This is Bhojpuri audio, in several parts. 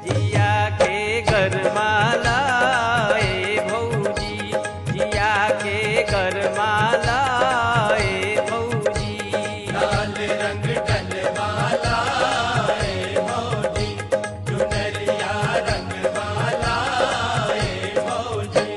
जिया के गरमाला ए भौजी जिया के गरमाला ए भौजी लाल रंग डलवाला ए भौजी चुनरिया रंगवाला ए भौजी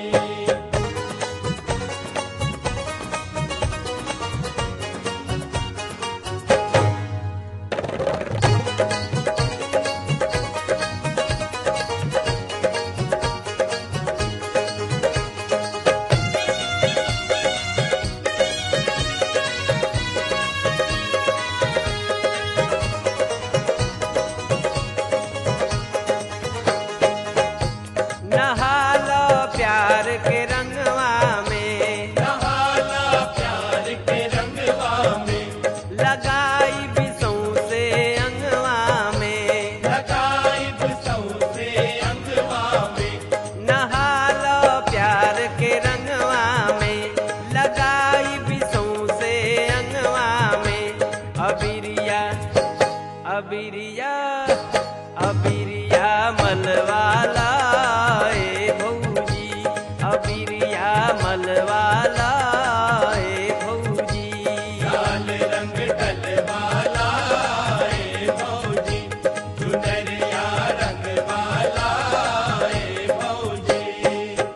नहाला प्यार के रंगवा में नहाला प्यार के रंगवा में लगाई बिसों से अंगवा में लगाई सौसे अंगवा में नहाला प्यार के रंगवा में लगाई बिसों से अंगवा में अबिरिया अबिरिया अबिरिया मलवाला ए भौजी अबिरिया मलवाला ए भौजी लाल रंग डलवाला ए भौजी चुनरिया रंगवाला ए भौजी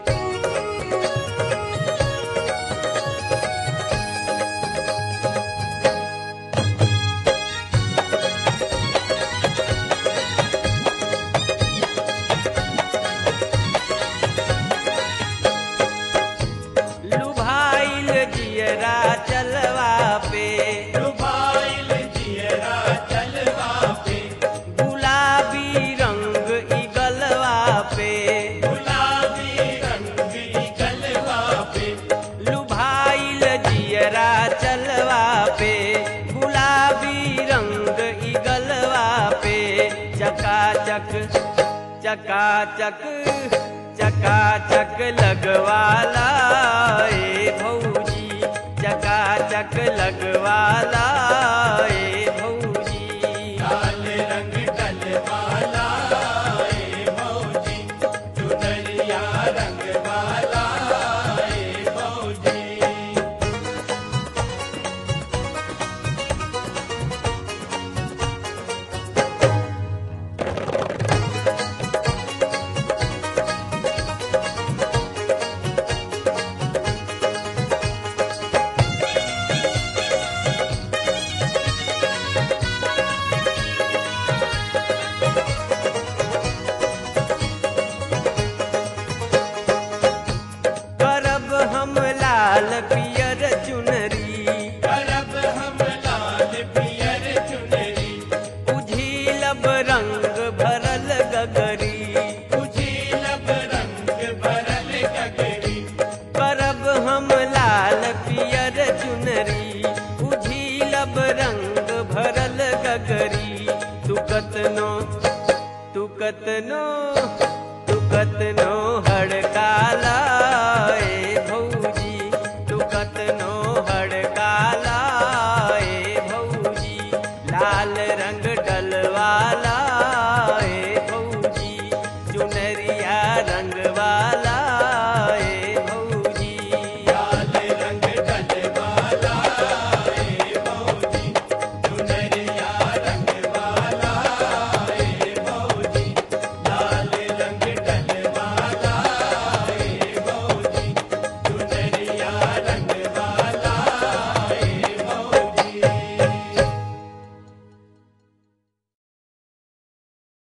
लुभाइल जियरा चलवा पे डुबाइल जियरा चलवा पे गुलाबी रंग इगलवा पे गुलाबी रंग गलवा पे लुभाइल जियरा चलवा पे गुलाबी रंग इगलवा पे चकाचक चकाचक चकाचक लगवाला ए भौजी चकाचक लगवाला ए भौजी लाल रंग डलवाला ए भौजी चुनरिया रंगवाला ए भौजी करब हम लाल पियर चुनरी करब हम लाल पियर चुनरी उझिलब रंग भरल गगरी उजीलब रंग भरल गगरी करब हम लाल पियर चुनरी उझिलब रंग भरल गगरी तू कतनो तू कतनो तू कतनो हड़काला ए भौजी तू कतनो हड़काला ए भौजी लाल रंग डलवाला